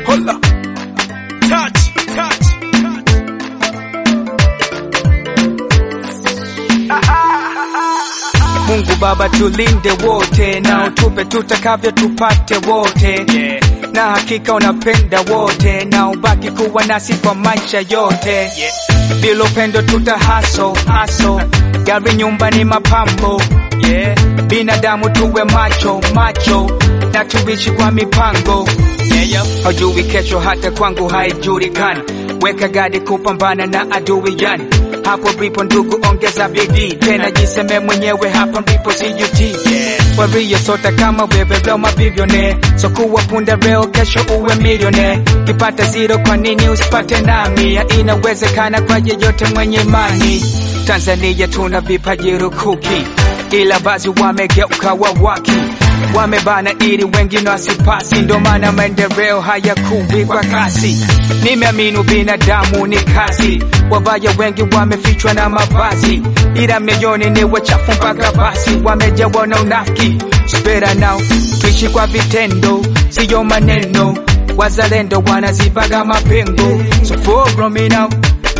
Hola. Touch, touch, Mungu Baba tulinde wote na utupe tutakavyo tupate wote Yeah. na hakika unapenda wote na ubaki kuwa nasi kwa maisha yote Yeah. bila upendo tuta haso haso gari nyumba ni mapambo yeah. binadamu tuwe macho macho na tuishi kwa mipango Yeah, yo. hajui kesho hata kwangu haijulikani weka gadi kupambana na adui yani hapo ndipo ndugu ongeza bidii tena jiseme mwenyewe hapa ndipo sijuti Yeah. wario sota kama wewe leo mabivyone so kuwa punda leo kesho uwe milione kipata zero kwa nini usipate nami ya inawezekana kwa yeyote mwenye imani tanzania tuna vipaji rukuki ila bazi wamegeuka wawaki wamebana ili wengine wasipasi, ndo maana maendeleo hayakuwi kwa kasi. Nimeamini binadamu ni kazi, wabaya wengi wamefichwa na mavazi, ila mioyoni ni wachafu mpaka basi, wamejawa na unafiki. Spera nao tuishi kwa vitendo, siyo maneno. Wazalendo wanazibaga mapengo, so follow me now.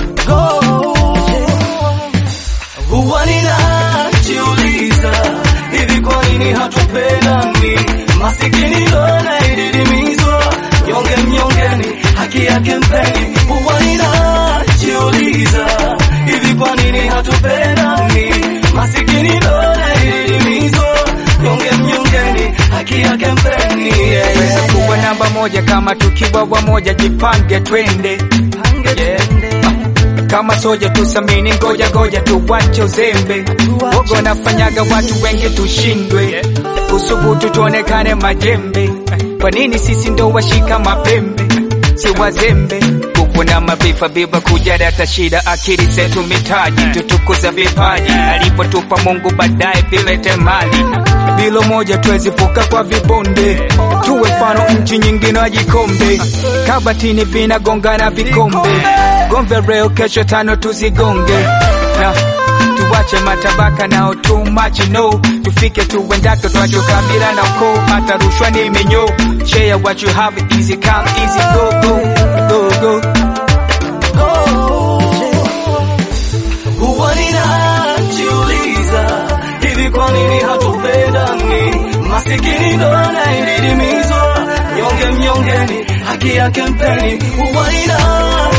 Huwa ninajiuliza hivi, kwa nini hatupendani? Masikini ndo anayedidimizwa, nyonge mnyongeni, haki yake mpeni. Huwa ninajiuliza hivi, kwa nini hatupendani? Masikini ndo anayedidimizwa, nyonge mnyongeni, haki yake mpeni. Yeah, Tuweze yeah, kuwa namba moja kama tukiwa wamoja, jipange twende Yeah. kama soja tusamini, ngoja ngoja tuwache uzembe, wogo nafanyaga watu wengi tushindwe, usubutu tuonekane majembe. Kwa nini sisi ndo washika mapembe, si wazembe? Nguvu na maarifa biba kujarata shida, akili zetu mitaji, tutukuza vipaji alipotupa Mungu, baadaye vilete mali. Bilo moja tuwezi vuka kwa vibonde, tuwe mfano nchi nyingine wajikombe, kabatini vinagongana vikombe, gombe leo kesho tano tuzigonge na tuwache matabaka nao too much no tufike tuendako twacho kabila na ukoo hata rushwa ni menyo share what you have easy come easy go go go go Huwa ninajiuliza hivi, kwa nini hatupendani? Masikini ndo anayedidimizwa, nyonge mnyongeni, haki yake mpeni. Huwa ninajiuliza